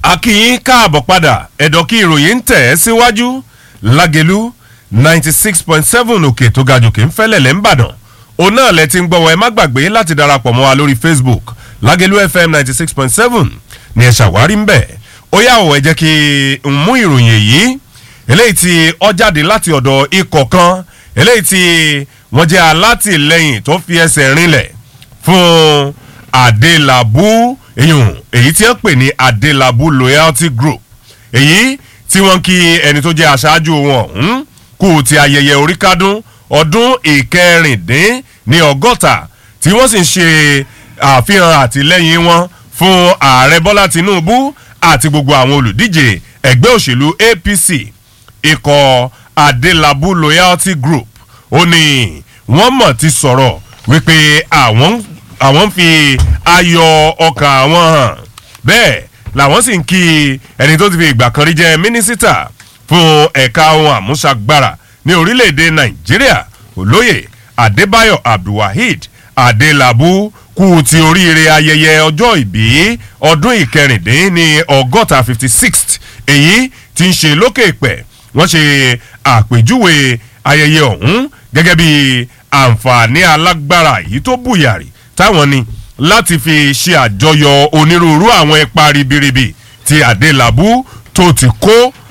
akínyín káàbọ̀ padà ẹ̀dọ̀ kí ìròyìn ń tẹ̀ ẹ́ síwájú lágẹ̀lú ninety six point seven òkè tó ga jòkè ń fẹ́lẹ̀ lẹ́ ń bàdàn òun náà lẹ ti ń gbọ́ wọ ẹ má gbàgbé láti darapọ̀ mọ́ wa lórí facebook lágẹ̀lú fm ninety six point seven ni ẹ ṣàwárí ń bẹ̀ ó yà wọ̀ ẹ jẹ́ kí n mú ìròyìn èyí eléyìí tí ọ jáde láti ọ̀dọ̀ ikọ̀ kan eléyìí tí wọ́n jẹ́ alátìlẹyìn tó fi ẹsẹ̀ rinlẹ̀ fún adelabu èyàn èyí tí wọ́n pè ní adelabu loyalty group èyí tí wọ́n kí ẹni tó jẹ́ aṣáájú wọn ọ̀hún kú ti ayẹyẹ oríkádún ọdún ìkẹrìndín ní ọgọ́ta tí wọ́n sì ń ṣe àfihàn àtìlẹ́yìn wọn fún ààrẹ bọ́lá tinubu àti gbogbo àwọn olùdíje ẹgbẹ́ òṣèlú apc ikọ̀ adelabu loyalty group ó ní wọ́n mọ̀ ti sọ̀rọ̀ wípé àwọn àwọn ń fi ayọ̀ ọkàn àwọn hàn bẹ́ẹ̀ làwọn sì ń kí ẹni tó ti fi ìgbà kan rí jẹ́ mínísítà fún ẹ̀ka ohun àmúṣagbára ní orílẹ̀-èdè nàìjíríà olóyè adébáyọ̀ abdulwaheed adelabu kú ti oríire ayẹyẹ ọjọ́ ìbí ọdún ìkẹrìndín ní ọgọ́ta fifty sixth èyí tí ń ṣe lókè pẹ̀ wọ́n ṣe àpèjúwe ayẹyẹ ọ̀hún gẹ́gẹ́ bí àǹfààní alágbára yìí tó bùyàrí táwọn ni láti fi ṣe àjọyọ̀ onírúurú àwọn ipa ribiribi ti adelabu tó ti kó